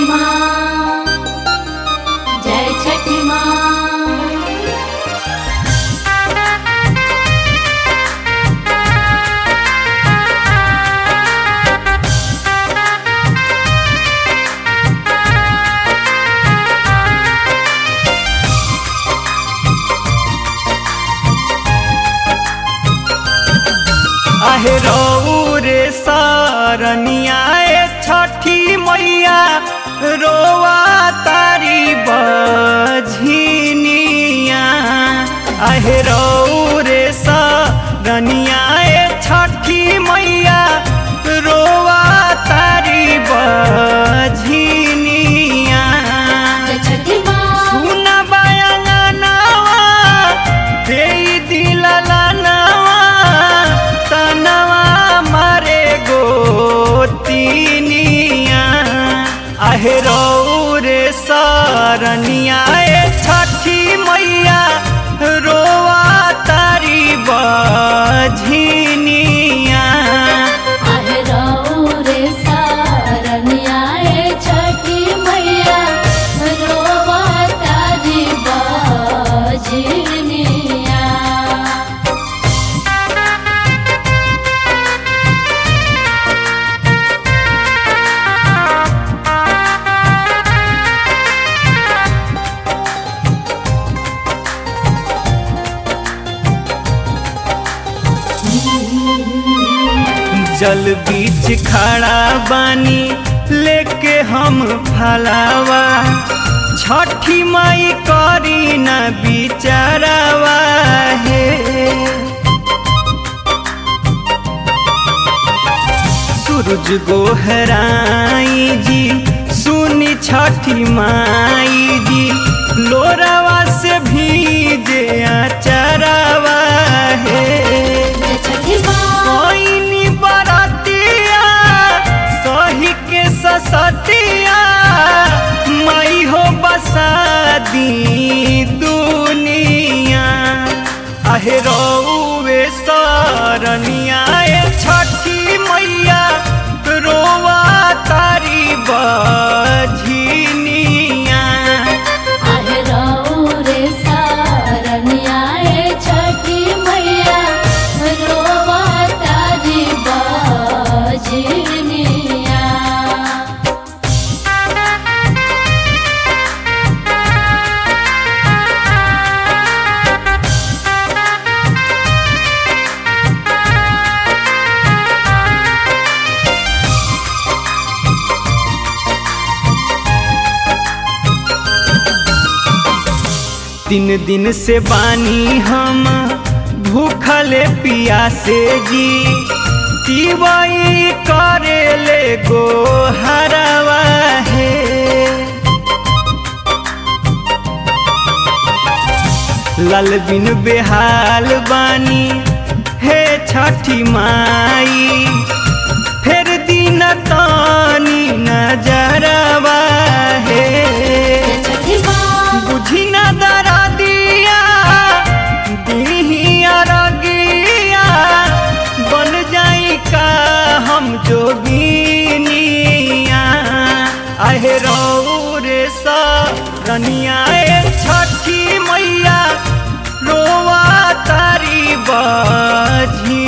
माँ जय छठी माँ आहे रे सरनिया छठी मैया रोवा तारी बझिनिया आहे रे सरनिया छठी मैया रोवा तारी बझिनिया जय छठी माँ सुन बयंगनवा देई दिललनवा तनवा मारे गोतिनिया आहे रे सरनिया ए छठी मैया रोवा तारी बझिनिया आहे रे सारनिया ए छठी मैया रोवा तारी बजनिया जल बीच खड़ा बानी लेके हम फलावा छठी माई करी न बिचारावा हे सूरज गोहराई जी सुनी छठी माई जी लोरावा से भीजे आचरावा हे जय छठी माँ कोइनी बरतिया सही के ससतिया मई हो बसादी दुनिया आहे रौवे सरनिया ए छठी मैया रोवा तारी बझिनिया आहे रे सारनिया ए छठी मैया रोवा तारी बजनिया तीन दिन से बानी हम भूखले पियासे जी तिवई करेले गो हरवा हे लाल बिन बेहाल बानी हे छठी माई फिर दिन तानी नजरवा हे जय छठी माँ बुझी न दरा दिया दिहिया रगिया बन जाई का हम जोगिनिया आहे रे सरनिया ए छठी मैया रोवा तारी बझी